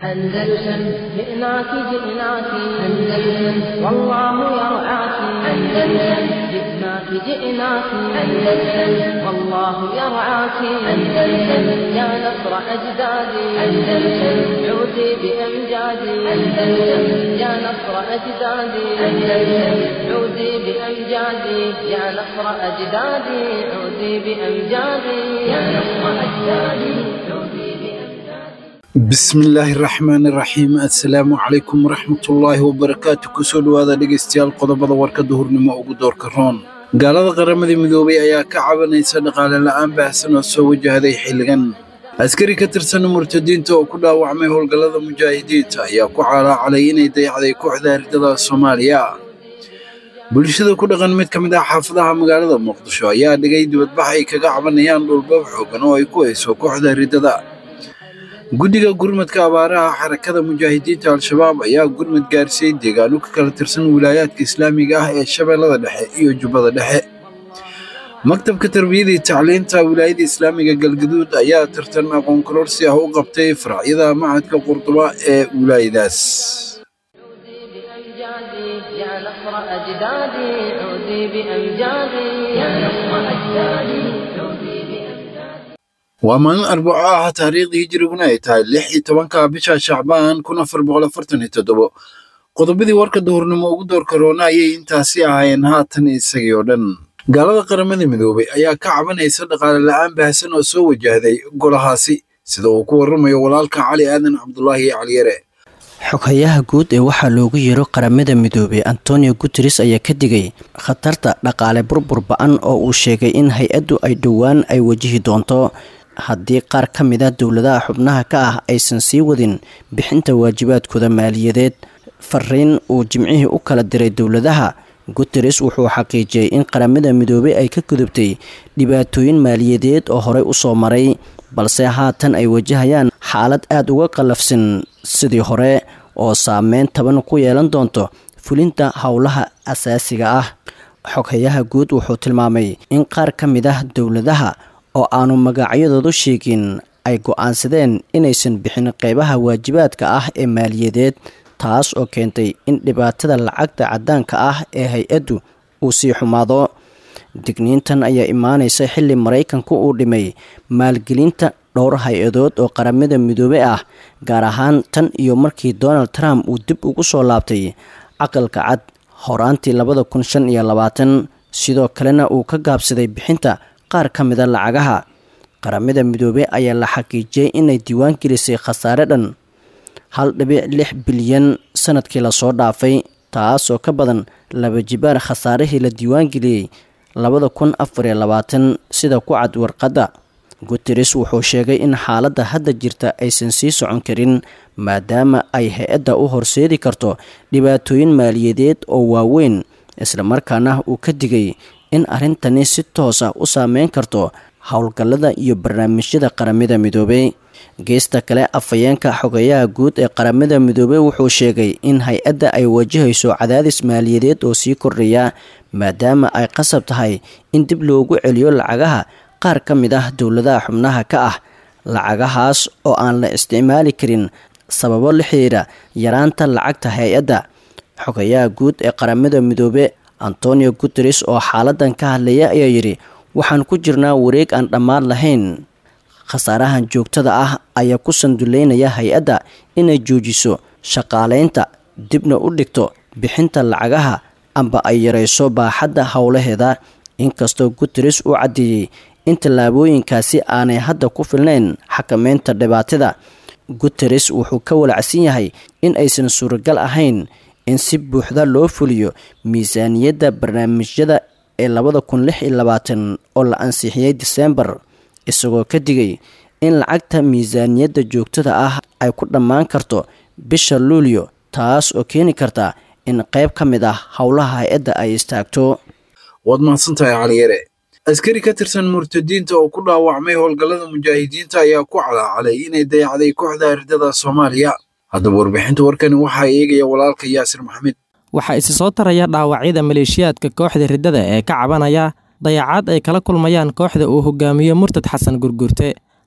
أندلسن جئناك جئناك أندلسن والله يرعاك أندلسن جئناك جئناك أندلسن والله يرعاك أندلسن يا نصر أجدادي أندلسن عودي بأمجادي أندلسن يا نصر أجدادي أندلسن عودي بأمجادي يا نصر أجدادي عودي بأمجادي يا نصر أجدادي عودي بأمجادي bismillaahi raxmaani raxiim assalaamu calaykum waraxmatullaahi wabarakaatu kusoo dhowaada dhegaystayaal qodobada warkadda hurnimo ugu doorka roon gaalada qaramada midoobay ayaa ka cabanaysa dhaqaale la'aan baahsan oo soo wajahday xilligan askari ka tirsan murtadiinta oo ku dhaawacmay howlgallada mujaahidiinta ayaa ku calaacalay inay dayacday kooxda ardada soomaaliya bulshada ku dhaqan mid ka mid ah xaafadaha magaalada muqdisho ayaa dhigay dibadbax ay kaga cabanayaan dhulbab xoogan oo ay ku hayso kooxda ridada guddiga gurmadka abaaraha xarakada mujaahidiinta al-shabaab ayaa gurmad gaarsiiyey deegaano ka kala tirsan wilaayaadka islaamiga ah ee shabeellada dhexe iyo jubbada dhexe maktabka tarbiyada iyo tacliinta wilaayada islaamiga galgaduud ayaa tartan aqoon kororsi ah u qabtay faracyada macadka qurduba ee wilaayadaas بأمجادي يا نصر أجدادي عودي بأمجادي يا نصر أجدادي عودي بأمجادي waa maalin arbaco ah taariikhdii hijiriguna ay tahay lix iyo tobanka bisha shacbaan kun afar boqol afartan iyo toddobo qodobadii warka duhurnimo ugu doorka roona ayay intaasi ahaayeen haatan isagii oo dhan gaalada qaramada midoobay ayaa ka cabanaysa dhaqaale la'aan baahsan oo soo wajahday golahaasi sida uu ku warramayo walaalka cali aadan cabdulaahi caliyare xoghayaha guud ee waxaa loogu yeero qaramada midoobay antonio guteres ayaa ka digay khatarta dhaqaale burbur ba-an oo uu sheegay in hay-addu ay dhowaan ay wajihi doonto haddii qaar ka mid a dowladaha xubnaha ka ah aysan sii wadin bixinta waajibaadkooda maaliyadeed fariin uu jimcihii u kala diray dowladaha guteres wuxuu xaqiijiyey in qaramada midoobey ay ka gudubtay dhibaatooyin maaliyadeed oo horey usoo maray balse haatan ay wajahayaan xaalad aada uga qallafsan sidii hore oo saameyn taban ku yeelan doonto fulinta howlaha asaasiga ah xoghayaha guud wuxuu tilmaamay in qaar ka mid ah dowladaha oo aanu magacyadoodu sheegin ay go-aansadeen inaysan bixin qeybaha waajibaadka ah ee maaliyadeed taas oo keentay in dhibaatada lacagta caddaanka ah ee hay-addu uu sii xumaado digniintan ayaa imaanaysa xilli maraykanku uu dhimay maalgelinta dhowr hay-adood oo qaramada midoobey ah gaar ahaan tan iyo markii donald trump uu dib ugu soo laabtay caqalka cad horaantii labada kun shan iyo labaatan sidoo kalena uu ka gaabsaday bixinta qaar ka mida lacagaha qaramada midoobey ayaa la xaqiijiyey inay diiwaan gelisay khasaare dhan hal dhibic lix bilyan sanadkii lasoo dhaafay taasoo ka badan laba jibaar khasaarihii la diiwaangeliyey labada kun afariyo labaatan sida ku cad warqadda guteres wuxuu sheegay in xaaladda hadda jirta aysan sii socon karin maadaama ay hay-adda u horseedi karto dhibaatooyin maaliyadeed oo waaweyn islamarkaana uu ka digay in arrintani si toosa u saameyn karto howlgallada iyo barnaamijyada qaramada midoobey geesta kale afhayeenka xogayaha guud ee qaramada midoobey wuxuu sheegay in hay-adda ay wajahayso cadaadis maaliyadeed oo sii kordhaya maadaama ay qasab tahay in dib loogu celiyo lacagaha qaar ka mid ah dowladaha xubnaha ka ah lacagahaas oo aan la isticmaali karin sababo la xiriira yaraanta lacagta hay-adda xogayaha guud ee qaramada midoobe antonio guteres oo xaaladan ka hadlaya ayaa yidhi waxaan ku jirnaa wareeg aan dhammaan lahayn khasaarahan joogtada ah ayaa ku sanduleynaya hay-adda inay joojiso shaqaaleynta dibna u dhigto bixinta lacagaha amba ay yarayso baaxadda howlaheeda inkastoo guteres uu caddeeyey in tallaabooyinkaasi aanay hadda ku filnayn xakameynta dhibaatada guteres wuxuu ka walacsan yahay in aysan suuragal ahayn in si buuxda loo fuliyo miisaaniyadda barnaamijyada ee labada kun lix iyo labaatan oo la ansixiyey diseembar isagoo ka digay in lacagta miisaaniyadda joogtada ah ay ku dhammaan karto bisha luulyo taas oo keeni karta in qayb ka mid ah howlaha hay-adda ay istaagto waad mahadsantahay caliyare askari ka tirsan murtadiinta oo ku dhaawacmay howlgallada mujaahidiinta ayaa ku calaacalay inay dayacday kooxda ardada soomaaliya haddaba warbixinta warkani waxaa eegaya walaalka yaasir maxamed waxaa isi soo taraya dhaawacyada maleeshiyaadka kooxda riddada ee ka cabanaya dayacaad ay kala kulmayaan kooxda uu hogaamiyo murtad xasan gurgurte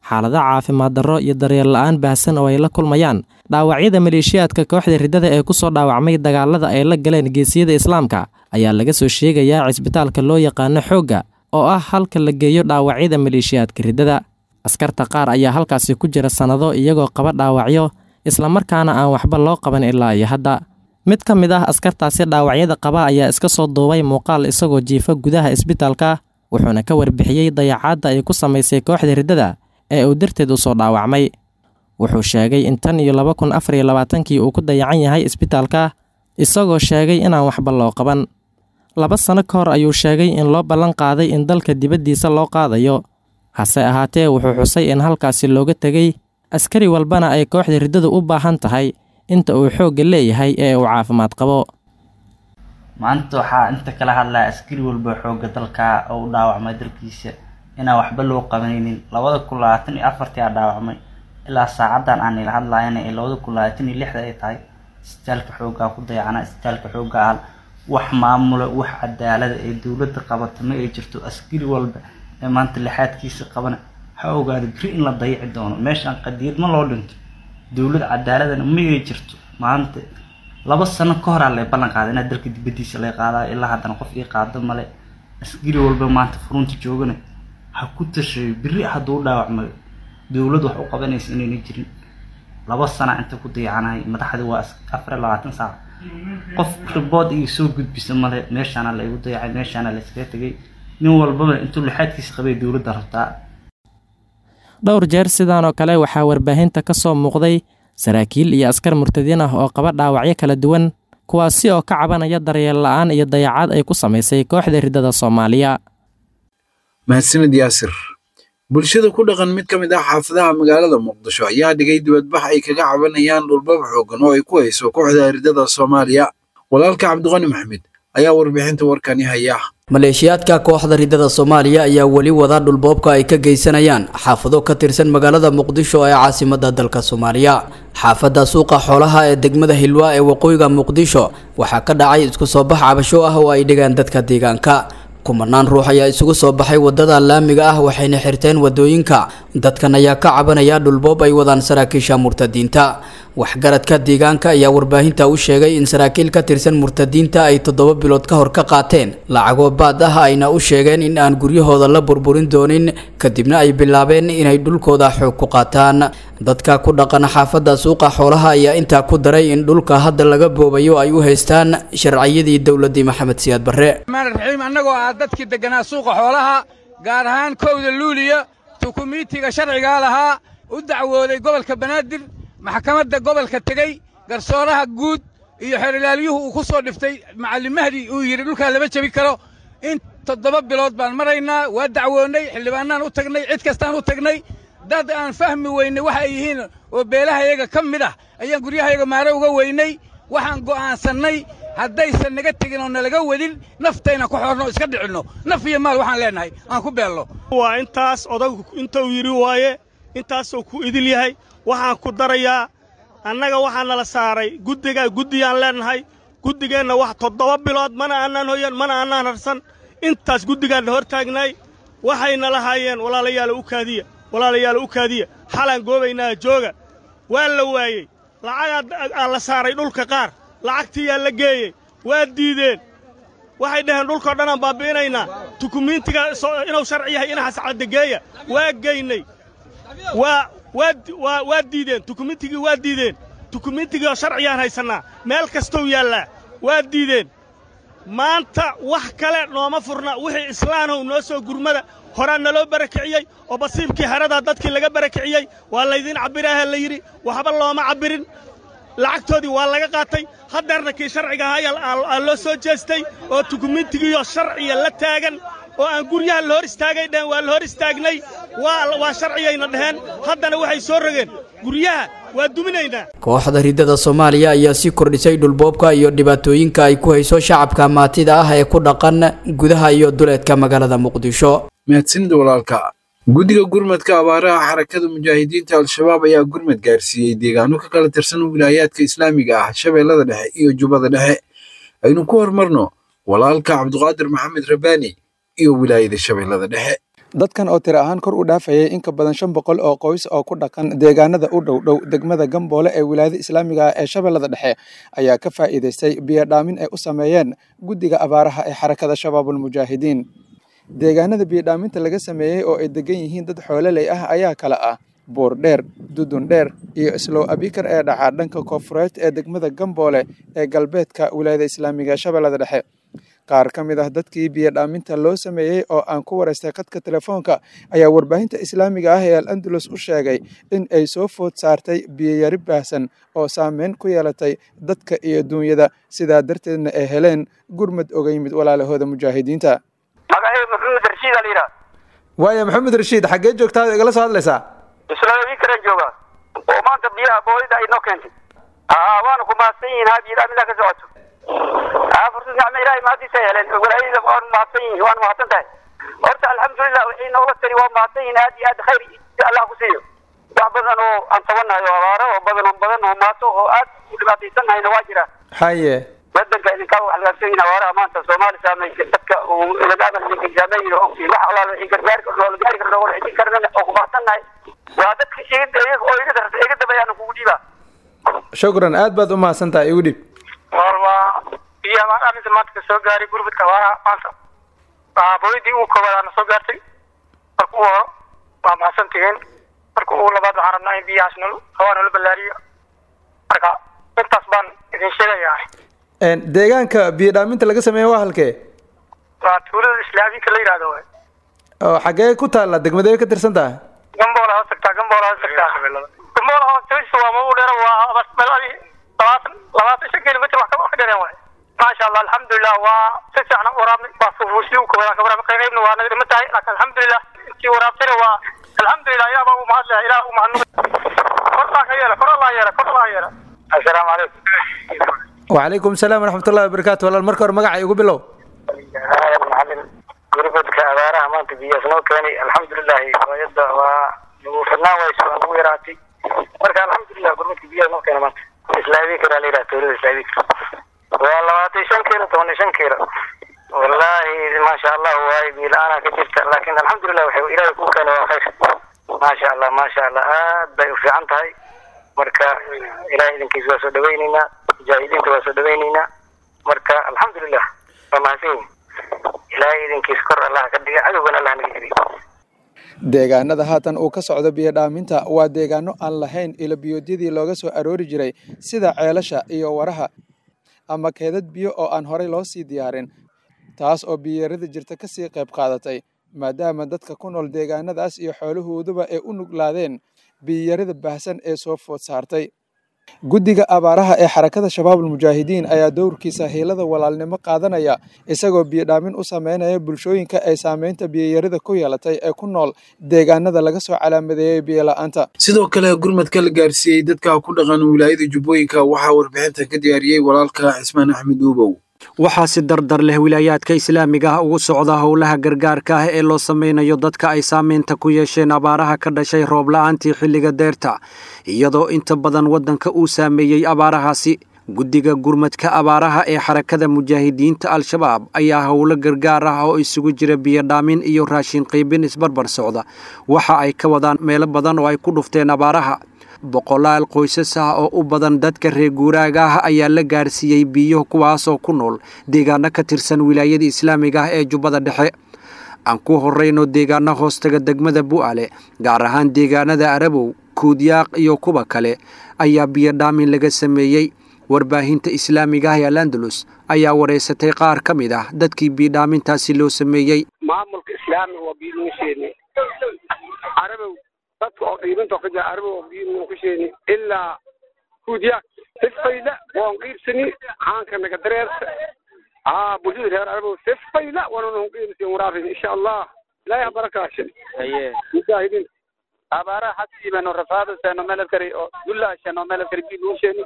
xaalado caafimaad darro iyo daryeel la'aan baahsan oo ay la kulmayaan dhaawacyada maleeshiyaadka kooxda riddada ee ku soo dhaawacmay dagaalada ay la galeen geesiyada islaamka ayaa laga soo sheegayaa cisbitaalka loo yaqaano xoogga oo ah halka la geeyo dhaawacyada maleeshiyaadka riddada askarta qaar ayaa halkaasi ku jira sannado iyagoo qaba dhaawacyo islamarkaana aan waxba loo qaban ilaa iyo hadda mid ka mid ah askartaasi dhaawacyada qaba ayaa iska soo duubay muuqaal isagoo jiifa gudaha isbitaalka wuxuuna ka warbixiyey dayacaadda ay ku samaysay kooxda riddada ee uu darteed u soo dhaawacmay wuxuu sheegay in tan iyo laba kun afar iyo labaatankii uu ku dayacan yahay isbitaalka isagoo sheegay inaan waxba loo qaban laba sano ka hor ayuu sheegay in loo ballan qaaday in dalka dibaddiisa loo qaadayo hase ahaatee wuxuu xusay in halkaasi looga tegey askari walbana ay kooxda riddadu u baahan tahay inta uu xoogga leeyahay ee uu caafimaad qabo maanta waxaa inta kala hadlaya askari walba xoogga dalka oo u dhaawacmay dalkiisa inaan waxba loo qabanaynin labada kun labaatan iyo afartii aa dhaawacmay ilaa saacadan aan ila hadlayana ee labada kun labaatan iyo lixda ay tahay isbitaalka xooggaa ku dayacana isbitaalka xoogga ah wax maamula wax cadaalada ee dowladda qabata ma ay jirto askari walba ee maanta lixaadkiisa qabana ha ogaada beri in la dayaci doono meeshaan qadiyad ma loo dhinto dowlad cadaaladana ma ay jirto maanta laba sano ka horaa lay ballan qaaday inaa dalka dibaddiisa lay qaadayo ilaa haddana qof ii qaado male askari walba maanta furunta joogana ha ku tashayo beri hadduu dhaawacmayo dowlad wax u qabanaysa inayna jirin laba sana inta ku dayacanahay madaxdii waa afar iyo labaatan saac qof ribood iyo soo gudbisa male meeshaana la igu dayacay meeshaana la iskaga tegay nin walbaba intuu lixaadkiisa qabay dowladda rabtaa dhowr jeer sidaan oo kale waxaa warbaahinta ka soo muuqday saraakiil iyo askar murtadiin ah oo qaba dhaawacyo kala duwan kuwaasi oo ka cabanaya daryeel la'aan iyo dayacaad ay ku samaysay kooxda riddada soomaaliya mahadsanid yaasir bulshada ku dhaqan mid ka mid ah xaafadaha magaalada muqdisho ayaa dhigay dibadbax ay kaga cabanayaan dhulbab xoogan oo ay ku hayso kooxda riddada soomaaliya walaalka cabdiqani maxmed ayaa warbixinta warkani haya maleeshiyaadka kooxda riddada soomaaliya ayaa weli wada dhulboobka ay ka geysanayaan xaafado ka tirsan magaalada muqdisho ee caasimada dalka soomaaliya xaafadda suuqa xoolaha ee degmada hilwaa ee waqooyiga muqdisho waxaa ka dhacay isku soo bax cabasho ah oo ay dhigaan dadka deegaanka kumanaan ruux ayaa isugu soo baxay wadada laamiga ah waxayna xirteen wadooyinka dadkan ayaa ka cabanaya dhulboob ay wadaan saraakiisha murtadiinta waxgaradka deegaanka ayaa warbaahinta u sheegay in saraakiil ka tirsan murtadiinta ay toddoba bilood ka hor ka qaateen lacagoo baad ah ayna u sheegeen in aan guryahooda la burburin doonin kadibna ay bilaabeen inay dhulkooda xoog ku qaataan dadka ku dhaqan xaafadda suuqa xoolaha ayaa intaa ku daray in dhulka hadda laga boobayo ay u haystaan sharciyadii dowladii maxamed siyaad barre raxiim annagoo ah dadkii degganaa suuqa xoolaha gaar ahaan kowda luuliya tukumiitiga sharcigaa lahaa u dacwooday gobolka banaadir maxkamadda gobolka tegey garsooraha guud iyo xerilaalyuhu uu ku soo dhiftay macallin mahdi uu yidhi dhulkaa lama jebi karo in toddoba bilood baan maraynaa waa dacwoonnay xildhibaannaan u tagnay cid kastaan u tagnay dad aan fahmi weynay waxa ay yihiin oo beelahayaga ka mid ah ayaan guryahayaga maare uga weynay waxaan go'aansannay haddaysan naga tegin oo nalaga wadin naftayna ku xorno iska dhicinno naf iyo maal waxaan leennahay aan ku beelno waa intaas odagu intuu yidhi waaye intaasuu ku idil yahay waxaan ku darayaa annaga waxaa nala saaray guddigaa guddiyaan leennahay guddigeenna wax toddoba bilood mana aanaan hoyan mana aanaan harsan intaas guddigaanna hor taagnay waxayna lahaayeen walaalayaala u kaadiya walaalayaala u kaadiya xalaan goobaynaa jooga waa la waayey lacagaa la saaray dhulka qaar lacagtiyaa la geeyey waa diideen waxay dhaheen dhulkao dhanaan baabbi'inaynaa tukumiintiga inuu sharci yahay inaxas caddageeya waa geynay waa waa waa diideen tukumiintigii waa diideen tukumiintigii oo sharciyaan haysannaa meel kastou yaallaa waa diideen maanta wax kale nooma furna wixii islaanow noo soo gurmada horaa naloo barakiciyey oo basiibkii heradaa dadkii laga barakiciyey waa laydiin cabbiraaha la yidhi waxba looma cabbirin lacagtoodii waa laga qaatay haddeerna kii sharciga ahaa loo soo jeestay oo tukumiintigiioo sharciya la taagan oo aan guryaha la hor istaagay dheheen waa la hor istaagnay waa sharciyayna dheheen haddana waxay soo rogeen guryaha waa duminaynaa kooxda riddada soomaaliya ayaa sii kordhisay dhulboobka iyo dhibaatooyinka ay ku hayso shacabka maatida ah ee ku dhaqan gudaha iyo duleedka magaalada muqdisho mahadsanida walaalka guddiga gurmadka abaaraha xarakada mujaahidiinta al-shabaab ayaa gurmad gaarsiiyey deegaano ka kala tirsan wilaayaadka islaamiga ah shabeellada dhexe iyo jubbada dhexe aynu ku horumarno walaalka cabduqaadir maxamed rabbaani iyo wilaayada shabeellada dhexe dadkan oo tiro ahaan kor u dhaafayay in ka badan shan boqol oo qoys oo ku dhaqan deegaanada u dhow dhow degmada gamboole ee wilaayada islaamiga ah ee shabeellada dhexe ayaa ka faa'iidaystay biyodhaamin ay u sameeyeen guddiga abaaraha ee xarakada shabaabulmujaahidiin deegaanada biyodhaaminta laga sameeyey oo ay degan yihiin dad xoololey ah ayaa kala ah buur dheer dudun dheer iyo islow abikar ee dhacaa dhanka koonfureed ee degmada gamboole ee galbeedka wilaayada islaamiga ee shabeellada dhexe qaar ka mid ah dadkii biyodhaaminta loo sameeyey oo aan ku waraystay khadka telefoonka ayaa warbaahinta islaamiga ah ee al andalus u sheegay in ay soo food saartay biyoyari baahsan oo saameyn ku yeelatay dadka iyo duunyada sidaa darteedna ay heleen gurmad oga yimid walaalahooda mujaahidiinta magacayga maxamed rashiid aa layidhaha waaya maxamed rashiid xaggee joogtaa igala soo hadlaysaa islaamii karan jooga oo maanta biyaha boolida ay noo keentay aa waana ku mahadsan yihiin haa biyodhaamintaa ka socoto aa fursad nicmo ilaahay mahadiisa ay heleen walaayada waan mahadsan yihiin waan mahadsan tahay horta alxamdulilah wixii noola tari waa mahadsan yihiin aad iyo aad khayr allah ku siiyo wax badan oo aan tabanahay oo abaaro oo badan oo badan oo maato oo aad u dhibaataysannahayna waa jira haye wadanka idinkaa wax lagaabsan yihin abaaraha maanta soomaali saameysay dadka uu ilagaamal idinka saameeyin oo ogtiin wax allaala wixii gargaari karno oo la gaari karno oo la xijin karnana oo ku mahadsannahay waa dadka iga oo iga darta iga dambeeyaana kugu dhiibaa shukran aad baad u mahadsan tahay igu dhib waa biyaha baan arrinta maanta ka soo gaaray gurbadka abaaraha maanta waa booyadii ugu koobaad aana soo gaartay marka ugu horo waa mahadsan tihiin marka ugu labaad waxaan rabnaa in biyahaas nol hawaa nala ballaariyo marka intaas baan idin sheegayaa deegaanka biyodhaaminta laga sameeye waa halkee waa tuulada islaamiinka la yidhahdo waay oo xaggee ku taalla degmadee ka tirsan tahay gamboola hoos tagtaa gamboola hoos tagtaa gamboola hoos tagista waa magu dheera waa meeladi labaatan labaatan shan kilomitr wax ka dheereen waay maasha allah alxamdulilah waa si fiican u waraabnay waa fufuusi u kawada kawaraab qaybna waa naga dhima tahay laakiin alxamdulilah intii waraabtayna waa alxamdulilah ilaah baa u mahad leh ilaah u mahadnaq kor baa ka yeela kor allah yeela kor allah yeela assalaamu calaykum وعليكم السلام ورحمة الله وبركاته والله المركز مقع يقول بلو macalin gurbadka abaaraha maanta biyaas noo keenay alxamdulilahi waayada waa nagu fidnaan wayso waa nagu yaraatay marka alxamdulilah gurbadka biyaas noo keena maanta islaabikar aa layidhaha tuulada islaabikar waa labaatan shan kiilo toban iyo shan kiilo wallahi maasha allah waaye biyo la-aanaa ka jirta laakin alxamdulilah waxay ilaahay kuu keenay waa khayr maasha allah maasha allah aad bay u fiican tahay marka ilahay idinkiisa waa soo dhaweyneynaa mujaahidiinta waa soo dhaweyneynaa marka alxamdulilah waa mahadsan yihin ilaahay idinkiisa kor allah ka dhiga cadowgana allah naga jiriy deegaanada haatan uu ka socdo biyodhaaminta waa deegaano aan lahayn ilo biyoodyadii looga soo aroori jiray sida ceelasha iyo waraha ama keedad biyo oo aan horey loo sii diyaarin taas oo biyarada jirta ka sii qayb qaadatay maadaama dadka ku nool deegaanadaas iyo xoolahooduba ay u nuglaadeen biyarada baahsan ee soo food saartay guddiga abaaraha ee xarakada shabaabul mujaahidiin ayaa dowrkiisa hiilada walaalnimo qaadanaya isagoo biyodhaamin u sameynaya bulshooyinka ay saameynta biyayarida ku yeelatay ee ku nool deegaanada laga soo calaamadeeyey biyola'aanta sidoo kale gurmadka la gaarsiiyey dadka ku dhaqan wilaayada jubbooyinka waxaa warbixinta ka diyaariyey walaalka cismaan axmed uubow waxaa si dardar leh wilaayaadka islaamiga ah ugu socda howlaha gargaarka ah ee loo sameynayo dadka ay saameynta ku yeesheen abaaraha ka dhashay roob la-aantii xilliga deerta iyadoo inta badan waddanka uu saameeyey abaarahaasi guddiga gurmadka abaaraha ee xarakada mujaahidiinta al-shabaab ayaa howlo gargaar ah oo isugu jira biyodhaamin iyo raashin qiibin isbarbar socda waxa ay ka wadaan meelo badan oo ay ku dhufteen abaaraha boqolaal qoysas ah oo u badan dadka reer guuraaga ah ayaa la gaarsiiyey biyo kuwaasoo ku nool deegaano ka tirsan wilaayada islaamiga ah ee jubbada dhexe aan ku horrayno deegaano hoostaga degmada bu'ale gaar ahaan deegaanada arabow kuudyaaq iyo kuwa kale ayaa biyodhaamin laga sameeyey warbaahinta islaamiga ah ee alandalus ayaa wareysatay qaar ka mid ah dadkii biyodhaamintaasi loo sameeyey maamulka islaamiga waa biiluusheeni arabow dadka oo qiibinta ka jira arabow oo biilu ku sheeni ilaa kuudyaaq sifayla waan qiibsani caanka naga dareerta aa bulshada reer arabow sifayla waananu qiibsan waraabin insha allah ilaahay barakaashe haye mujaahidiin abaaraha xasiibano rafaadaseno melabkari oo dullaasheno melabkari biiluusheeni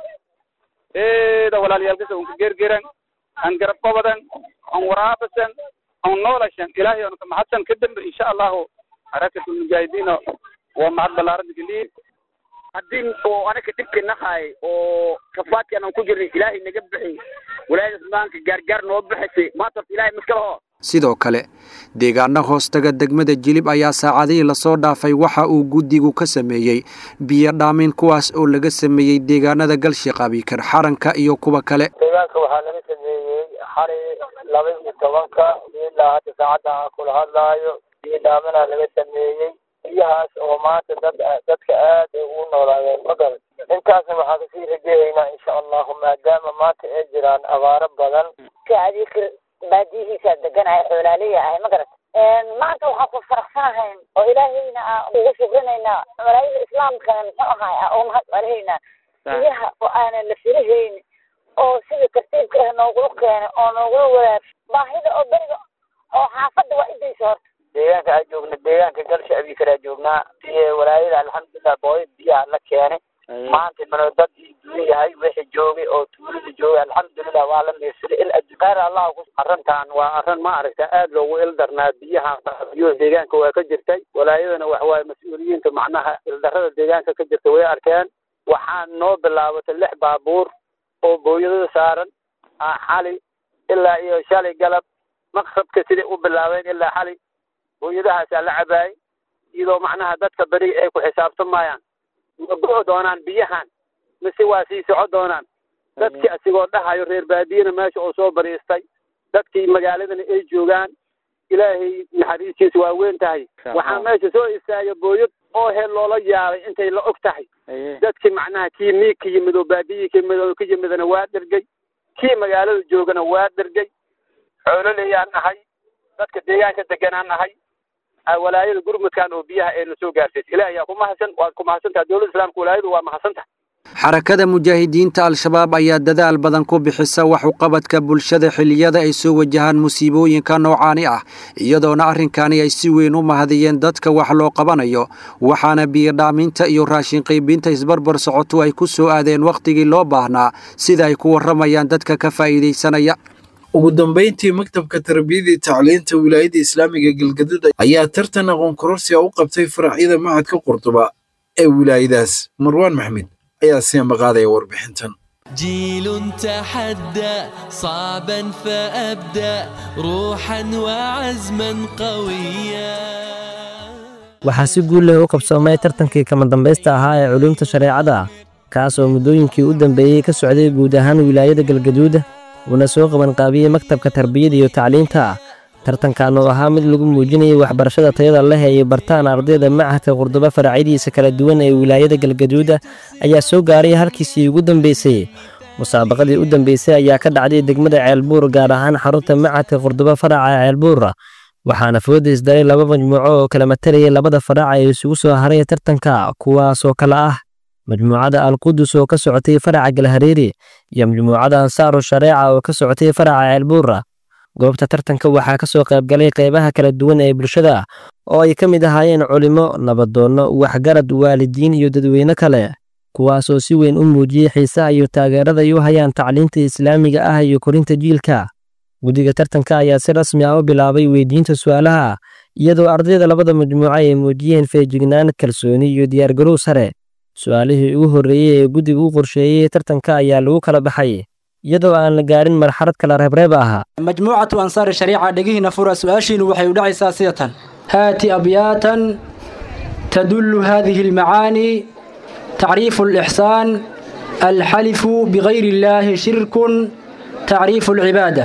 eeda walaalayaalkasa unka gergeran an garab qabadan an waraabasan an noolashan ilaahay anu kamahadsan kadambe insha allahu harakatu mujaahidiino waa mahad ballaaran geliye haddii oo anaga dhibka nahay oo kafaadki aanan ku jirnay ilaahay naga bixi walaayada maanka gaargaar noo bixisay maanta horta ilaahay maskala ho sidoo kale deegaano hoostaga degmada jilib ayaa saacadihii lasoo dhaafay waxa uu guddigu ka sameeyey biyo dhaamin kuwaas oo laga sameeyey deegaanada galshiq abikar xaranka iyo kuwa kale deegaanka waxaa laga sameeyey xali laba iyo tobanka ilaa hadda saacadda aan kula hadlaayo biyo dhaaminaa laga sameeyey biyahaas oo maanta dad dadka aad ay ugu noolaayeen magaran intaasna waxaan kasii rajeeyaynaa insha allahu maadaama maanta ay jiraan abaaro badan adikir baadiyihiisa deganaya xoolaaliya ahay ma garat maanta waxaan ku faraxsanahay oo ilaahayna aan ugu shukrinaynaa malaayida islaamkana muxuu ahay aan ugu mahad celihaynaa biyaha oo aanan la filahayn oo sida tartiibka ah noogula keenay oo noogula wadaag baahida oo beriga oo xaafadda waa idaysa horta deegaanka aan joogna deegaanka galsha abikar aan joognaa iyo walaayada alxamdulilah booya biyaha la keenay maanta mano dad duun yahay wixii joogay oo tuulada joogay alxamdulilah waa la meersaday il adduqaar allah ku arrintan waa arrin ma aragta aad loogu ildarnaa biyaha biyo deegaanka waa ka jirtay walaayadana wax waaye mas-uuliyiinta macnaha ildarrada deegaanka ka jirta way arkeen waxaan noo bilaabatay lix baabuur oo booyadada saaran xali ilaa iyo shalay galab maqsabka siday u bilaabeen ilaa xali booyadahaasaa la cabaayay iyadoo macnaha dadka beri ay ku xisaabtamayaan ma go' doonaan biyahan mise waa sii soco doonaan dadkii asigoo dhahayo reer baadiyana meesha oo soo bariistay dadkii magaaladana ay joogaan ilaahay naxariistiisa waa weyn tahay waxaa meesha soo istaagay booyad oo hel loola yaabay intay la og tahay dadkii macnaha kii miig ka yimid oo baadiyii ka yimid oo ka yimidana waa dhergay kii magaalada joogana waa dhergay xoololeyaan nahay dadka deegaanka deganaan nahay walaayada gurmudkan oo biyaha ayna soo gaarsiisay ilaah yaa ku mahadsan waad ku mahadsantaha dowladda islaamka walaayadu waa mahadsantaha xarakada mujaahidiinta al-shabaab ayaa dadaal badan ku bixisa wax uqabadka bulshada xilliyada ay soo wajahaan musiibooyinka noocaani ah iyadoona arrinkani ay si weyn u mahadiyeen dadka wax loo qabanayo waxaana biyodhaaminta iyo raashin qaybinta isbarbar socoto ay ku soo aadeen wakhtigii loo baahnaa sida ay ku warramayaan dadka ka faa'iidaysanaya ugu dambayntii maktabka tarbiyada iyo tacliinta wilaayada islaamiga galgaduud ayaa tartan aqoon kororsiga u qabtay faracyada macadka qurduba ee wilaayadaas marwaan maxmed ayaa sii maqaadaya warbixintan جيل تحدى صعبا فأبدأ روحا وعزما قويا waxaa si guul leh u qabsoomay tartankii kama dambaysta ahaa ee culuumta shareecada kaas oo muddooyinkii u dambeeyey ka socday guud ahaan wilaayada galgaduud uuna soo qabanqaabiyey maktabka tarbiyada iyo tacliinta tartankan oo ahaa mid lagu muujinayay waxbarashada tayada leh ay bartaan ardayda machadka qurduba faracyadiisa kala duwan ee wilaayada galgaduuda ayaa soo gaaray halkiisii ugu dambeysay musaabaqadii u dambeysay ayaa ka dhacday degmada ceelbuur gaar ahaan xarunta machadka qurduba faraca ceelbuur waxaana fooda isdaray laba majmuuco oo kala matalayay labada faraca ee isugu soo haray tartanka kuwaasoo kale ah majmuucada alqudus oo ka socotay faraca galhareeri iyo majmuucada ansaaru shareeca oo ka socotay faraca ceelbuura goobta tartanka waxaa ka soo qaybgalay qaybaha kala duwan ee bulshada oo ay ka mid ahaayeen culimo nabadoonno waxgarad waalidiin iyo dadweyne kale kuwaasoo si weyn u muujiyey xiisaha iyo taageerada ay u hayaan tacliinta islaamiga ah iyo korinta jiilka guddiga tartanka ayaa si rasmi ah u bilaabay weydiinta su'aalaha iyadoo ardayda labada majmuuco ay muujiyeen feejignaan kalsooni iyo diyaargarow sare su-aalihii ugu horreeyey ee guddiga u qorsheeyey tartanka ayaa lagu kala baxay iyadoo aan la gaarin marxalad kala reebreeb ah majmuucatu ansaari shariica dhegihiina fura su-aashiinu waxay u dhacaysaa sida tan haati abyaatan tadullu hadihi almacaani tacriifu alixsaan alxalifu bigayri illaahi shirkun tacriifu alcibaada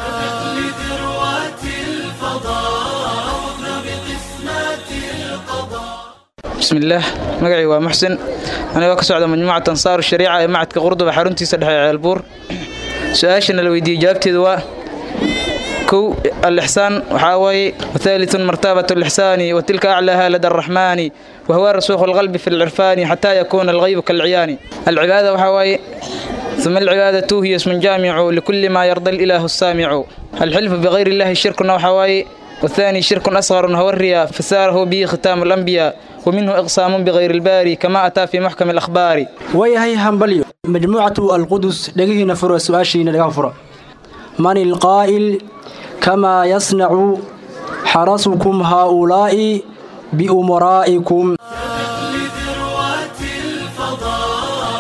بسم الله مقعي ومحسن أنا وكسو على مجموعة أنصار الشريعة معت كقرضة حرنتي سدح البور سؤاشنا لو يدي جابتي دواء كو الإحسان وحاوي وثالث مرتبة الإحسان وتلك أعلاها لدى الرحمن وهو رسوخ القلب في العرفان حتى يكون الغيب كالعيان العبادة وحاوي ثم العبادة هي اسم جامع لكل ما يرضى الإله السامع الحلف بغير الله شرك وحواي والثاني شرك أصغر هو الرياء فساره به ختام الأنبياء ومنه إقسام بغير الباري كما أتى في محكم الأخبار ويهي همبليو مجموعة القدس لقيه فر سؤاشين لقاه فر من القائل كما يصنع حرسكم هؤلاء بأمرائكم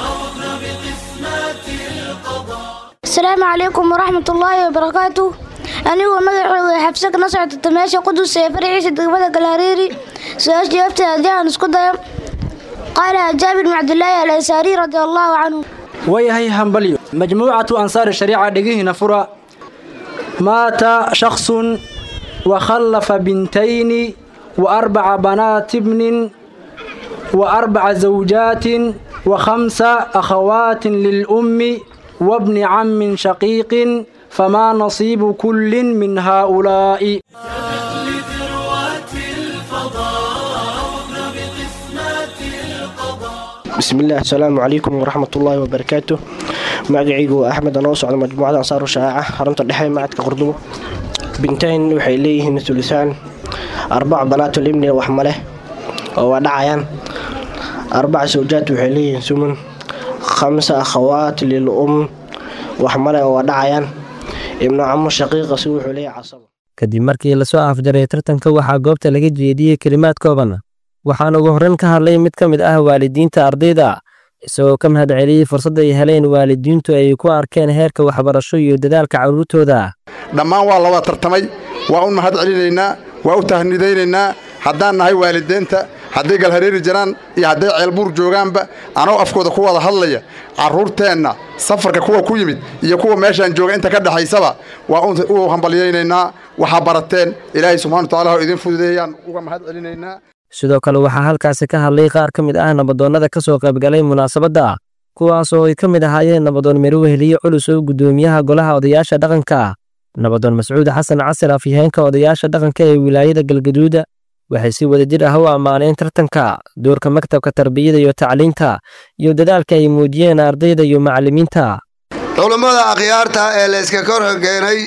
السلام عليكم ورحمة الله وبركاته anigoo magacooda xabse kana socdata meesha qudus ee faraciisa degmada galhareeri su-aasha jawaabteeda haddii aan isku dayo qaala jaabir bin cabdilaahi alansaari radia allahu canhu wayahay hambalyo majmuucatu ansaari shariica dhegihiina fura maata shaksun wakhallafa bintayni wa arbaca banaati bnin wa arbaca zawjaatin wa khamsa akhawaatin lilummi wabni cammin shaqiiqin famaa nasiibu kullin min haaulaa'i bismillaah asalaamu calaykum waraxmatullaahi wabarakaatu magacaygu waa axmed anoo socda majmuucada ansaaru shaaca xarunta dhexe macadka qurdubo bintayn waxay leeyihiin tulisaan arbac banaatul ibni wax maleh oo waa dhacayaan arbaca sawjaad waxay leeyihiin sumun khamsa akhawaat lil um wax maleh oo waa dhacayaan ibnu camo shaqiiqasi wuxuu leeyahay casabo kadib markii lasoo afjaray tartanka waxaa goobta laga jeediyey kelimaad kooban waxaana ugu horreyn ka hadlay mid ka mid ah waalidiinta ardayda isagoo ka mahad celiyey fursadda ay heleen waalidiintu ay ku arkeen heerka waxbarasho iyo dadaalka carruurtooda dhammaan waa la wada tartamay waa u mahad celinaynaa waa u tahnidaynaynaa haddaan nahay waalideenta hadday galhareeri jiraan iyo hadday ceelbuur joogaanba anoo afkooda ku wada hadlaya carruurteenna safarka kuwa ku yimid iyo kuwa meeshaan jooga inta ka dhexaysaba waa u hambalyaynaynaa waxaa barateen ilaahay subxana watacaala ha idin fududeeyaan uga mahad celinaynaa sidoo kale waxaa halkaasi ka hadlay qaar ka mid ah nabadoonnada ka soo qaybgalay munaasabadda kuwaas oo ay ka mid ahaayeen nabadoon mirweheliye culus oo guddoomiyaha golaha odayaasha dhaqanka nabadoon mascuud xasan casir afyaheenka odayaasha dhaqanka ee wilaayada galgaduuda waxay si wadajir ah u ammaaneen tartanka doorka maktabka tarbiyada iyo tacliinta iyo dadaalka ay muujiyeen ardayda iyo macallimiinta culummada akhyaarta ee layska kor hogeenay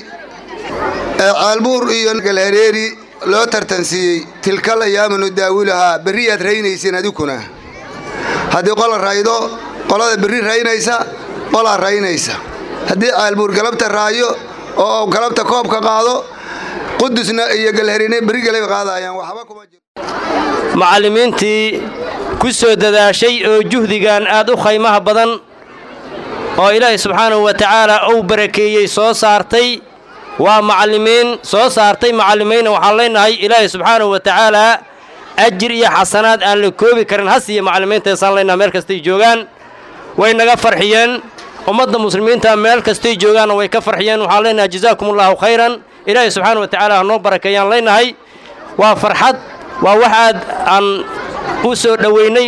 ee ceelbuur iyo galhareeri loo tartansiiyey tilkal ayaamanu daawilahaa berriyaad raynaysiin adikuna haddii qola raydo qolada berri raynaysa qolaa raynaysa haddii ceelbuur galabta raayo oo galabta koobka qaado qudusna iyo galharine berri galay qaadayaan waxba kuma jiro macallimiintii ku soo dadaashay oo juhdigan aad u khaymaha badan oo ilaahay subxaanahu wa tacaala uu barakeeyey soo saartay waa macallimiin soo saartay macallimiinna waxaan leenahay ilaahay subxaanahu wa tacaalaa ajir iyo xasanaad aan la koobi karin hasiiyo macallimiintaysaan leenahay meel kastay joogaan way naga farxiyeen ummadda muslimiinta meel kastay joogaanna way ka farxiyeen waxaan leenahay jazaakumullahu khayran ilaahay subxaana wa tacaala ha noo barakeeyaan leenahay waa farxad waa wax aad aan u soo dhoweynay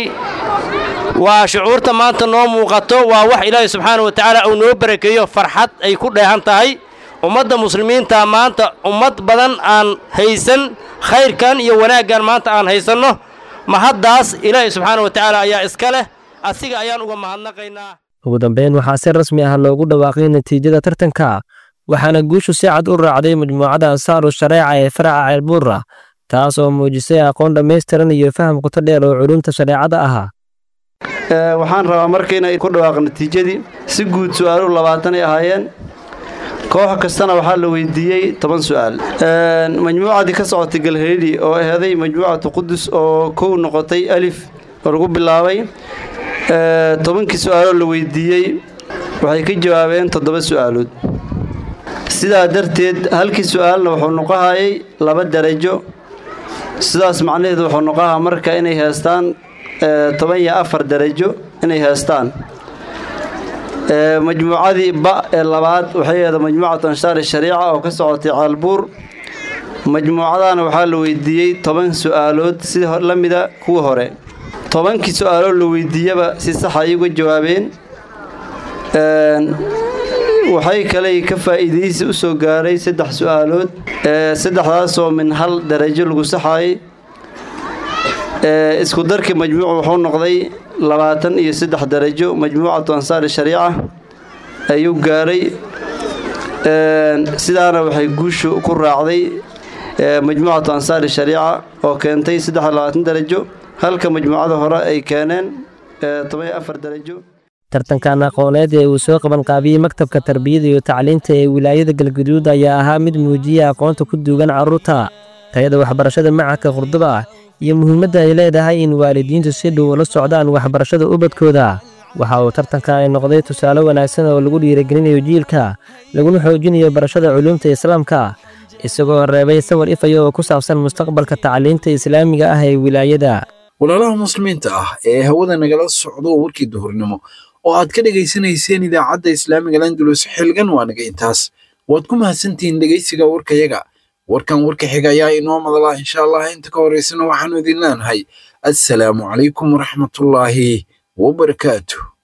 waa shucuurta maanta noo muuqato waa wax ilaahay subxaana wa tacaala uu noo barakeeyo farxad ay ku dheehan tahay ummadda muslimiinta maanta ummad badan aan haysan khayrkan iyo wanaaggan maanta aan haysanno mahaddaas ilaahay subxaana wa tacaala ayaa iska leh asiga ayaan uga mahadnaqaynaa ugu dambeyn waxaa si rasmi ah loogu dhawaaqay natiijada tartanka waxaana guushu si cad u raacday majmuucada ansaaru shareeca ee faraca ceelbuura taas oo muujisay aqoon dhammaystiran iyo faham qoto dheer oo culumta shareecada ahaa waxaan rabaa marka inay ku dhawaaq natiijadii si guud su'aaluhu labaatan ay ahaayeen koox kastana waxaa la weydiiyey toban su'aal majmuucadii ka socotay galhareeri oo aheeday majmuucatu qudus oo kow noqotay alif oo lagu bilaabay tobankii su'aaloo la weydiiyey waxay ka jawaabeen toddoba su'aalood sidaa darteed halkii su'aalna wuxuu noqohayay laba darajo sidaas macnaheedu wuxuu noqohaa marka inay heestaan toban iyo afar darajo inay heestaan majmuucadii ba ee labaad waxay ahayd majmuucatu anshaari shariica oo ka socotay caalbuur majmuucadana waxaa la weydiiyey toban su'aalood si la mida kuwa hore tobankii su'aalood la weydiiyaba si sax ay uga jawaabeen waxay kaley ka faa'iidaysi u soo gaaray saddex su'aalood saddexdaasoo min hal darajo lagu saxayay isku darkii majmuucu wuxuu noqday labaatan iyo saddex darajo majmuucatu ansaari shariica ayuu gaaray sidaana waxay guushu ku raacday majmuucatu ansaari shariica oo keentay saddex iyo labaatan darajo halka majmuucada hore ay keeneen toban iyo afar darajo tartankan aqooneed ee uu soo qabanqaabiyey maktabka tarbiyada iyo tacliinta ee wilaayada galgaduud ayaa ahaa mid muujiyay aqoonta ku duugan carruurta tayada waxbarashada macadka qurduba iyo muhiimadda ay leedahay in waalidiintu si dhow ula socdaan waxbarashada ubadkooda waxa uu tartanka ay noqday tusaale wanaagsan oo lagu dhiirigelinayo jiilka laguna xoojinayo barashada culuumta islaamka isagoo reebay sawir ifaya oo ku saabsan mustaqbalka tacliinta islaamiga ah ee wilaayada walaalaha muslimiinta ah ee hawada nagala socdo warkii duhurnimo oo aad ka dhegaysanayseen idaacadda islaamiga landulus xilgan waa naga intaas waad ku mahadsantihiin dhegaysiga warkayaga warkan warka xiga ayaa inoo madala insha allah inta ka horeysana waxaanu idin leenahay assalaamu calaykum waraxmatullaahi wabarakaatu